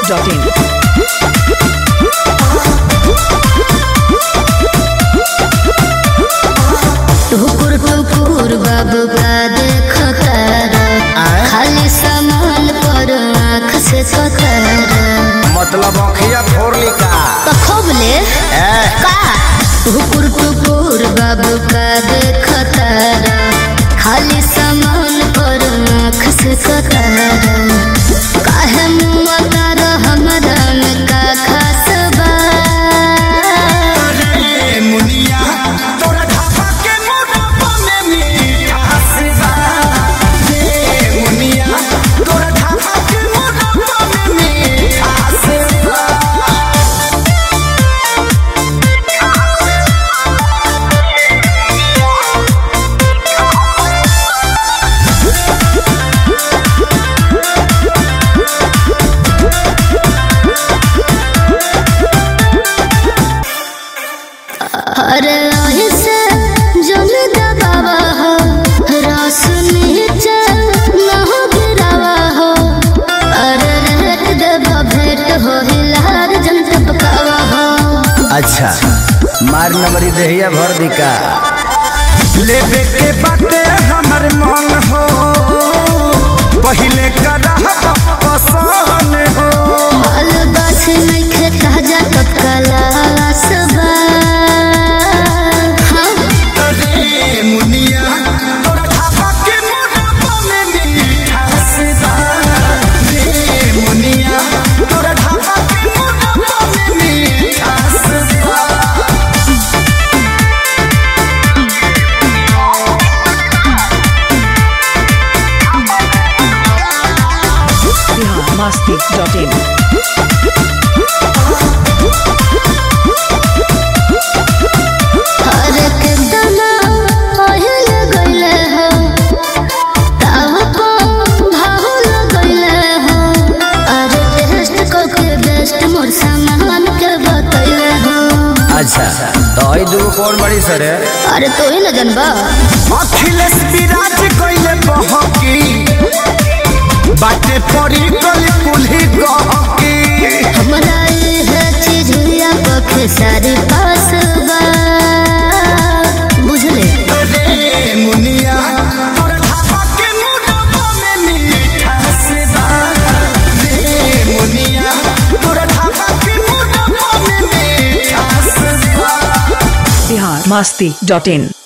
biharmasti.in टुकुर टुकुर बाबू का देख कर खाली सामान पर आँख से कतर मतलब अखिया फोड़ ली का खोबले ए, का टुकुर टुकुर बाबू का देख कर खाली सामान पर आँख से कतर काहे मुँह तार हमरा में का खास बा ए मुनिया तोरा ढाबा के मोटापा में मिठास बा ए मुनिया तोरा ढाबा के मोटापा में मिठास बा अरे ऐसे जल दबावा हो रस नीचे न हो गिरावा हो अरे रेट देवा भेंट हो हिलार जन टपकावा हो अच्छा मार नंबरी देहिया भर दी का लेबे के बाटे हमर मन हो पहिले करा पसंद हो माल बस नइखे ताजा टपकाला सबा हाँ अरे मुनिया तोरा ढाबा के मोटापा में मिठास बा रे मुनिया तोरा ढाबा के मोटापा में मिठास बा biharmasti.in अरे कितना पहिल गइले हो तावा को भाहुल गइले हो अरे टेस्ट को के बेस्ट मोर सामान के बतइले हो अच्छा तो आई दूगो कौन बड़ी सर है अरे तो ही न जनबा अखिलेश विराज कइले बहकी बाटे पड़ी गली कुल्ही गहकी हमरा ये चीज हुआ पखे सारी पास बा बुझले रे मुनिया तोर ढाबा के मोटापा में मिठास बा रे मुनिया तोर ढाबा के मोटापा में मिठास बा biharmasti.in